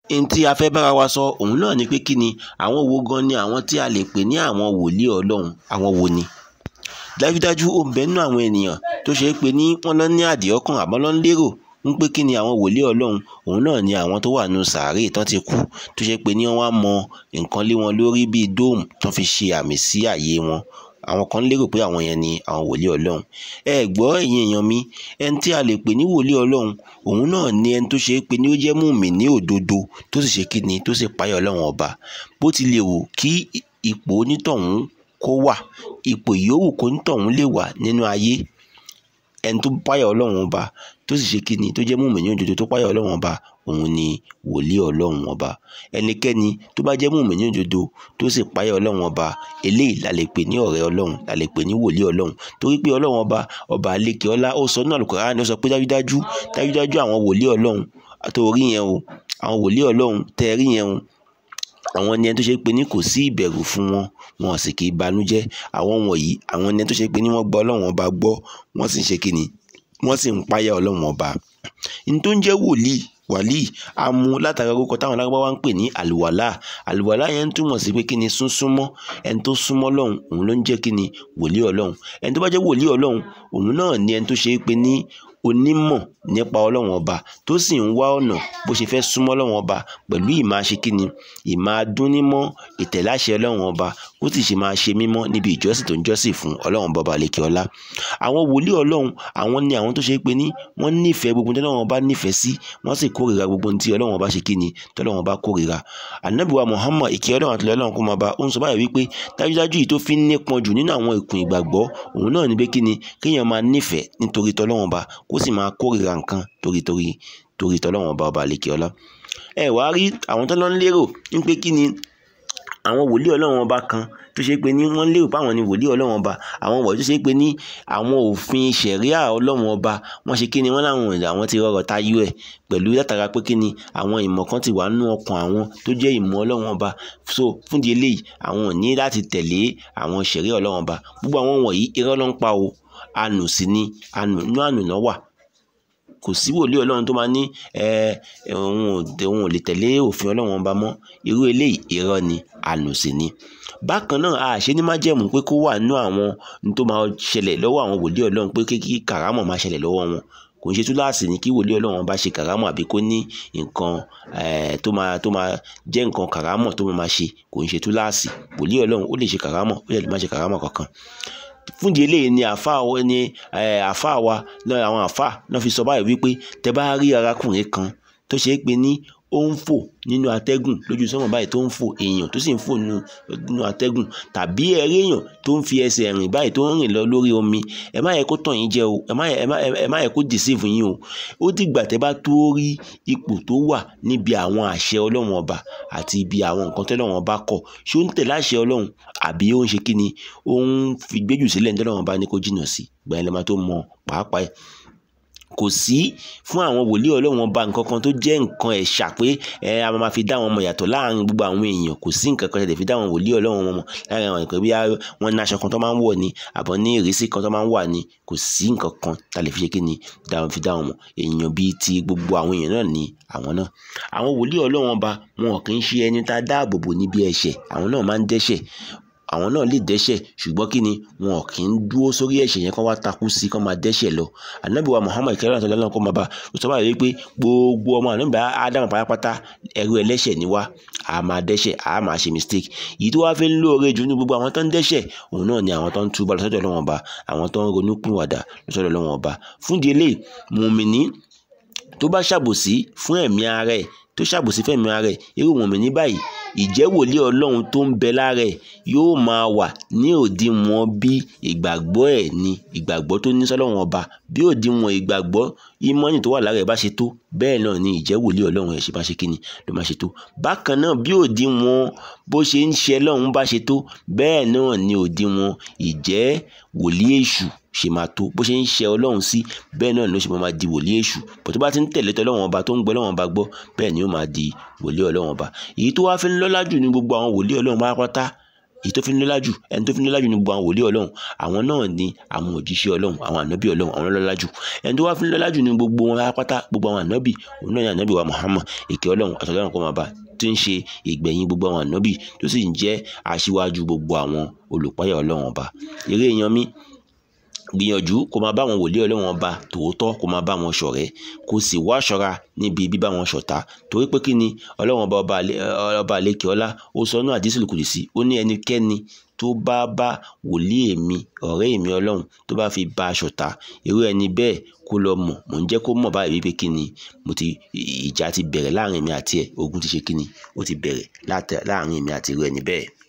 n tí a fẹ́ bára wa sọ òun náà ni pé kí ni àwọn wo gan ni àwọn tí a lè pè ní àwọn wòlíì ọlọ́run àwọn wo ni dájúdájú ó ń bẹ nínú àwọn ènìyàn tó ṣe é pé ní wọ́n lọ ní àdìọ́kàn àmọ́ lọ ń lérò ń pé kí ni àwọn wòlíì ọlọ́run òun náà ni àwọn tó wà nù sàárè tán ti kú tó ṣe pé ní wọ́n á mọ nǹkan lé wọn lórí bíi dóòmù tán fi ṣe àmì sí àyè wọn àwọn kan lérò pé àwọn yẹn ni àwọn wòlíì ọlọ́run ẹ gbọ́ ẹ̀yin èèyàn mi ẹni tí a lè pè ní wòlíì ọlọ́run òun náà ni ẹni tó ṣe é pé ní ó jẹ́ mùmí ní òdodo tó sì ṣe kí ni tó sì páyà ọlọ́run ọba bó ti lè wù kí ipò onítọ̀hún kó wà ipò ìyówù kó onítọ̀hún lè wà nínú ayé ẹni tó páyà ọlọ́run ọba tó sì ṣe kí ni tó jẹ́ mùmí ní òdodo tó páyà ọlọ́run ọba òun ni wòlíì ọlọ́run ọba ẹnikẹ́ni tó bá jẹ́ mùmí ní òdodo tó sì páyà ọlọ́run ọba eléyìí la lè pè ní ọ̀rẹ́ ọlọ́run la lè pè ní wòlíì ọlọ́run torí pé ọlọ́run ọba ọba àlekè ọlá ó sọ nínú Al-Qur'ani ó sọ pé dájúdájú dájúdájú àwọn wòlíì ọlọ́run àtòrí yẹn o àwọn wòlíì ọlọ́run tẹ́ rí yẹn o àwọn ni ẹni tó ṣe pé ní kò sí ìbẹ̀rù fún wọn wọn sì kì í banújẹ́ àwọn wọ̀nyí àwọn ni ẹni tó ṣe pé ní wọ́n gbọ́ ọlọ́run ọba gbọ́ wọ́n sì ń ṣe kíni wọ́n sì ń páyà ọlọ́run ọba ní tó ń jẹ́ wòlíì wàlíì a mú látara orúkọ táwọn alágbá wa ń pè ní àlùwàlá àlùwàlá yẹn ń túmọ̀ sí pé kí ni súnsúnmọ́ ẹni tó súnmọ́ lọ́hùn òun ló ń jẹ́ kí ni wòlíì ọlọ́hun ẹni tó bá jẹ́ wòlíì ọlọ́hun òun náà ni ẹni tó ṣe é pé ní onímọ̀ nípa ọlọ́run ọba tó sì ń wá ọ̀nà bó ṣe fẹ́ súnmọ́ ọlọ́run ọba pẹ̀lú ìmáa ṣe kíni ìmáa dúnnímọ́ ìtẹ̀láṣẹ ọlọ́run ọba ó sì ṣe máa ṣe mímọ́ níbi ìjọsìn tó ń jọ́sìn fún ọlọ́run bọba lékè ọlá àwọn wòlíì ọlọ́run àwọn ni àwọn tó ṣe pé ní wọ́n nífẹ̀ẹ́ gbogbo tí ọlọ́run ọba nífẹ̀ẹ́ sí wọ́n sì kórìíra gbogbo tí ọlọ́run ọba ṣe kíni tí ọlọ́run ọba kórìíra ànábìwá Muhammad ìkẹ́ ọlọ́run àti ọlọ́run kó máa bá ó ń sọ báyìí wípé dájúdájú yìí tó fi ń nípọn jù nínú àwọn ìkùn ìgbàgbọ́ òun náà ni pé kíni kéèyàn máa nífẹ̀ẹ́ nítorí tọ́lọ́run ọba kó sì máa kórìíra nǹkan torí torí torí tọ́lọ́run ọba ọba àlekè ọlá ẹ wá rí àwọn tó lọ ń lérò ní pé kí ni àwọn wòlíì ọlọ́run ọba kan tó ṣe pé ní wọ́n lérò pé àwọn ni wòlíì ọlọ́run ọba àwọn wọ̀nyí tó ṣe pé ní àwọn òfin ṣẹ̀ríà ọlọ́run ọba wọ́n ṣe kí ni wọ́n láwọn àwọn ti rọrọ̀ tayọ ẹ̀ pẹ̀lú látara pé kí ni àwọn ìmọ̀ kan ti wà nínú ọkàn àwọn tó jẹ́ ìmọ̀ ọlọ́run ọba so fúndì eléyìí àwọn ò ní láti tẹ̀lé àwọn ṣẹ̀ríà ọlọ́run ọba gbogbo àwọn wọ̀nyí irọ́ ló ń pa o ànù sí ni ànù inú ànù náà wà kò sí wòlíì ọlọ́run tó máa ní òun ò lè tẹ̀lé òfin ọlọ́run ọba mọ́ irú eléyìí irọ́ ni ànù sí ni bákan náà a ṣe ní májẹ̀mú pé kó wà nínú àwọn ní tó máa ṣẹlẹ̀ lọ́wọ́ àwọn wòlíì ọlọ́run pé kí kàrámọ̀ máa ṣẹlẹ̀ lọ́wọ́ wọn kò ń ṣe túláàsì ní kí wòlíì ọlọ́run bá ṣe kàrámọ̀ àbí kó ní nǹkan tó máa tó máa jẹ́ nǹkan kàrámọ̀ tó máa ṣe kò ń ṣe túláàsì wòlíì ọlọ́run ó lè ṣe kàrámọ̀ ó lè má ṣe kàrámọ̀ kankan fúndì eléyìí ni àfa ni àfa wa náà àwọn àfa náà fi sọ báyìí wípé tẹ bá rí arákùnrin kan tó ṣe é pé ní ó ń fò nínú atẹ́gùn lójú sọ́mọ̀ báyìí tó ń fò èèyàn tó sì ń fò nínú atẹ́gùn tàbí ẹ̀rí èèyàn tó ń fi ẹsẹ̀ rìn báyìí tó ń rìn lọ lórí omi ẹ má yẹ kó tàn yín jẹ o ẹ má yẹ kó deceive yín o ó dìgbà tẹ bá tó rí ipò tó wà níbi àwọn àṣẹ ọlọ́run ọba àti ibi àwọn nǹkan tọ́lọ́run ọba kọ̀ ṣé ó ń tẹ̀lé àṣẹ ọlọ́run àbí ó ń ṣe kí ni ó ń fi gbéjù sílẹ̀ ní tọ́lọ́run ọba ní kó jìnnà sí gbà ẹ lè máa tó mọ pàápàá ẹ̀ kò sí fún àwọn wòlíì ọlọ́run ọba nǹkan kan tó jẹ́ nǹkan ẹ̀ṣà pé ẹ a máa fi dá wọn mọ̀ yàtọ̀ láàrin gbogbo àwọn èèyàn kò sí nǹkan kan tẹ̀lé fi dá àwọn wòlíì ọlọ́run wọn mọ̀ láàrin àwọn nǹkan bí wọ́n ní aṣọ kan tó máa ń wọ̀ ni àbọ̀ ní ìrísí kan tó máa ń wà ni kò sí nǹkan kan tá lè fi ṣe kí ni fi dá wọn mọ̀ èèyàn bíi ti gbogbo àwọn èèyàn náà ni àwọn náà àwọn wòlíì ọlọ́run ọba wọn kì í ṣe ẹni tá a dáàbò bò níbi ẹ̀ṣẹ̀ àwọn náà máa ń dẹ́ṣẹ̀ àwọn náà lè dẹ́ṣẹ̀ ṣùgbọ́n kí ni wọn kì í dúró sórí ẹ̀ṣẹ̀ yẹn kán wá takú sí kán máa dẹ́ṣẹ̀ lọ ànábì wa Muhammad kẹrẹ àti ọlọ́run kó máa bá ó sọ báyìí pé gbogbo ọmọ ànábì ádámù pátápátá ẹrú ẹlẹ́ṣẹ̀ ni wá a máa dẹ́ṣẹ̀ a máa ṣe mistake yìí tó wá fi ń lóore jù ní gbogbo àwọn tó ń dẹ́ṣẹ̀ òun náà ni àwọn tó ń túbọ̀ lọ́sọ̀dọ̀ Ọlọ́run ọba àwọn tó ń ronú pìwàdà lọ́sọ̀dọ̀ Ọlọ́run ọba fúndìí eléyìí mùmìnì tó bá ṣàbòsí fún ẹ̀mí ara ẹ̀ tó ṣàbòsí fẹ́mi ara ẹ̀ irú mùmìnì báyìí ìjẹ́ wòlíì ọlọ́run tó ń bẹ lára ẹ̀ yóò máa wà ní òdiwọ̀n bí ìgbàgbọ́ ẹ̀ ní ìgbàgbọ́ tó ní sọ́lọ́run ọba bí òdiwọ̀n ìgbàgbọ́ ìmọ̀nì tó wà lára ẹ̀ bá ṣe tó bẹ́ẹ̀ náà ni ìjẹ́ wòlíì ọlọ́run ẹ̀ ṣe bá ṣe kí ni ló máa ṣe tó bákan náà bí òdiwọ̀n bó ṣe ń ṣe lọ́run bá ṣe tó bẹ́ẹ̀ náà ni òdiwọ̀n ìjẹ́ wòlíì èṣù ṣe máa tó bó ṣe ń ṣe ọlọ́run sí bẹ́ẹ̀ náà ló ṣe máa di wòlíì èṣù bó tó bá ti ń tẹ̀lé tọ́lọ́run ọba tó ń gbọ́ ọlọ́run ọba gbọ́ bẹ́ẹ̀ ni ó máa di wòlíì ọlọ́run ọba èyí tó wá fi ń lọ́lá jù ní gbogbo àwọn wòlíì ọlọ́run pátápátá èyí tó fi ń lọ́lá jù ẹni tó fi ń lọ́lá jù ní gbogbo àwọn wòlíì ọlọ́run àwọn náà ni àwọn òjíṣẹ́ ọlọ́run àwọn ànábì ọlọ́run àwọn lọ́lá jù ẹni tó wá fi ń lọ́lá jù ní gbogbo wọn pátá gbogbo àwọn ànábì òun náà ni ànábì wa Muhammad ìkẹ́ ọlọ́run àtọ̀lọ́run kó máa bá tí ń ṣe ìgbẹ̀yìn gbogbo àwọn ànábì tó sì ń jẹ́ aṣíwájú gbogbo àwọn olùpáyà ọlọ́run ọba eré èèyàn mi gbìyànjú kó máa bá àwọn wòlíì ọlọ́run ọba tòótọ́ kó máa bá wọn ṣọ̀rẹ́ kó sì wá ṣọ́ra níbi bíbá wọn ṣọ̀tá torí pé kí ni ọlọ́run ọba ọba àlekè ọlá ó sọ ní àdísìlù kùdìsí ó ní ẹnikẹ́ni tó bá bá wòlíì èmi ọ̀rẹ́ èmi ọlọ́run tó bá fi bá a ṣọ̀tá irú ẹni bẹ́ẹ̀ kó lọ mọ̀ mò ń jẹ́ kó mọ̀ báyìí wípé kí ni mo ti ìjà ti bẹ̀rẹ̀ láàrin mi àti ẹ̀ ogun ti ṣe kí ni ó ti bẹ̀rẹ̀ láàrin mi àti irú ẹni bẹ́ẹ̀.